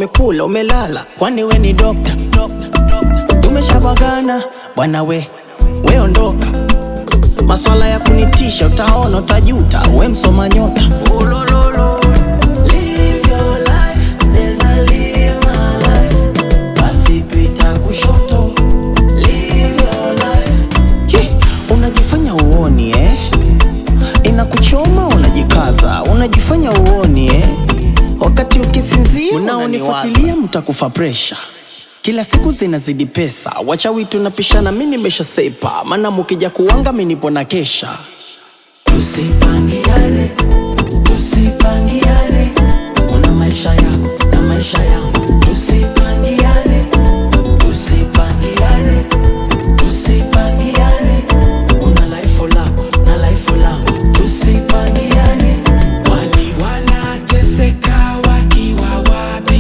umekula umelala, kwani we ni dokta? Tumeshabagana bwana we, we ondoka. Maswala ya kunitisha, utaona utajuta, we msoma nyota. Live your life, neza live my life. Basi pita kushoto. Live your life. Hi, unajifanya uoni eh? Inakuchoma unajikaza, unajifanya uoni eh? Wakati ukisinzia unaonifuatilia mtakufa presha. Kila siku zinazidi pesa, wachawi tunapishana, mi nimesha sepa, maana mukija kuwanga mi nipo na kesha. Tusipangiane, tusipangiane, una maisha yako na maisha yangu. Tusipangiane, tusipangiane, tusipangiane, una life lako na life langu. Tusipangiane, Wali wanateseka wakiwa wapi?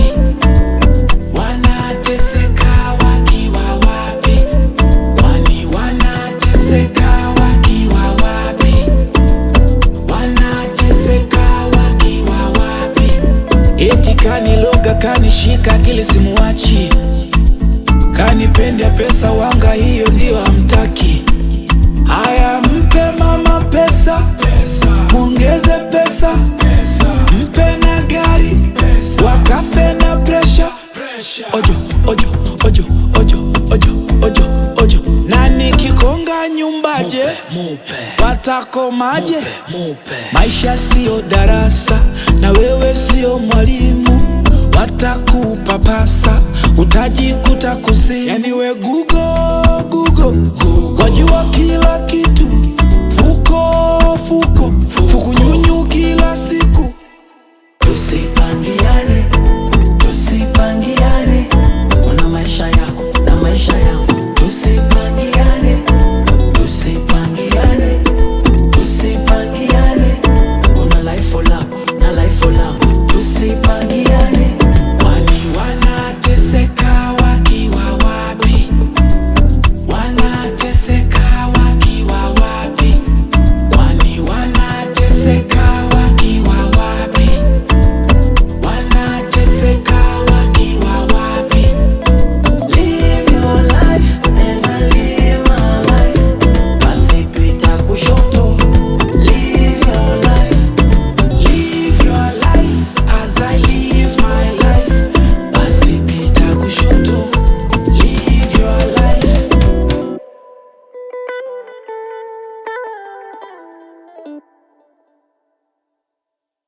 Wanateseka wakiwa wapi? Wali wanateseka wakiwa wapi? Wanateseka wakiwa wapi? Eti kaniloga kanishika akili simuwachi, kanipenda pesa wanga, hiyo ndio hamtaki. Haya, mpe mama pesa, mwongeze pesa, mpe na gari, wakafe na presha. Ojo, ojo, ojo, ojo, ojo, ojo, ojo. Na nikikonga nyumbaje, patakomaje? Maisha siyo darasa, na wewe siyo mwalimu, watakupapasa utajikuta kuzimu. Yani we Google, Google, wajua kila kitu